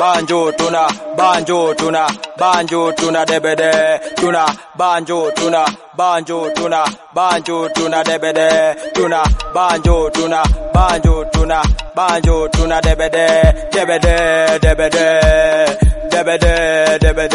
banjo tuna banjo tuna banjo tuna debede tuna banjo tuna banjo tuna banjo tuna debede tuna banjo tuna banjo tuna banjo tuna debede debede debede debede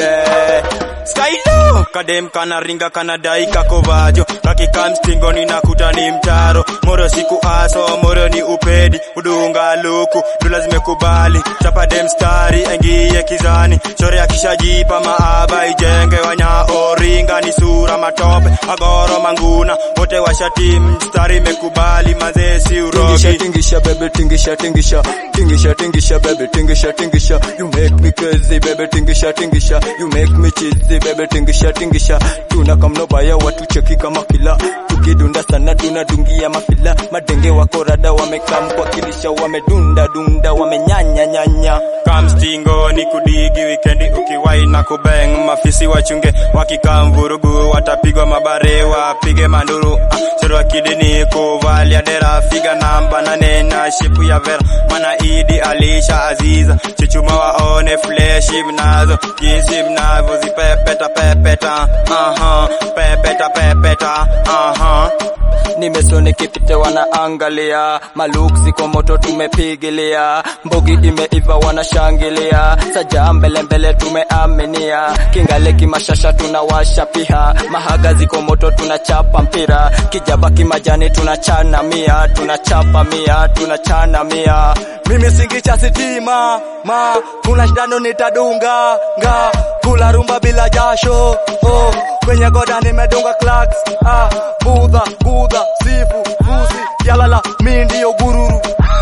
debede Skylo kadem kana ringa kana dai kakovajo kakika mstingoni na kuta ni mtaro moro siku aso moro ni upedi udunga luku ndula zimekubali chapa dem stari engie kizani chore akishajipa maaba ijenge wanya oringa ni sura matope agoro manguna wote washati mstari mekubali mazesi tingisha urogi tingisha baby tingisha tingisha tingisha tingisha baby tingisha tingisha you make me crazy baby tingisha tingisha you make me cheesy baby tingisha tingisha tuna kamno baya watu cheki kama kila tukidunda sana tunadungia mafila madenge wako rada wamekam kwa kilisha wamedunda dunda wamenyanya nyanya kamstingo ni kudigi wikendi ukiwai na kubeng mafisi wachunge wakikamvurugu watapigwa mabare wapige manduru ah, choro kidini kuvalia dera figa namba nane na shipu ya vera mana idi alisha aziza chichuma waone fleshi mnazo jinsi mnavyozipepeta pepeta aha pepeta pepeta aha nimesoni kipite wanaangalia maluksi kwa moto tumepigilia mbogi imeiva wanashangilia saja mbele mbele tumeaminia kingale kimashasha tunawasha piha mahaga ziko moto tunachapa mpira kijaba kimajani tunachana mia tunachapa mia tunachana mia mimi singicha sitima ma kuna shindano nitadunga nga kula rumba bila jasho oh, kwenye goda nimedunga clacks ah, budha gudha sifu fusi yalala mi ndiyo gururu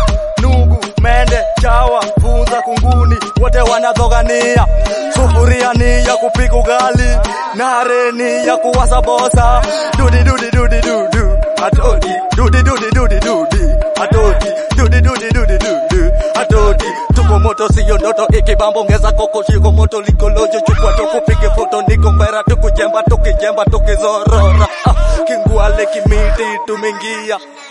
nugu mende chawa funza kunguni wote wanadhogania sufuria ni ya kupika ugali nare ni ya kuwasa bosa dudi dudi dudi dudu atodi dudi dudi dudi dudi atodi dudi dudi dudi dudu atodi tuko moto siyo ndoto ikibambo ngeza koko shiko moto likolojo chukua tukupige foto niko mbera tukujemba tukijemba tukizorora ah, kingwale kimiti tumingia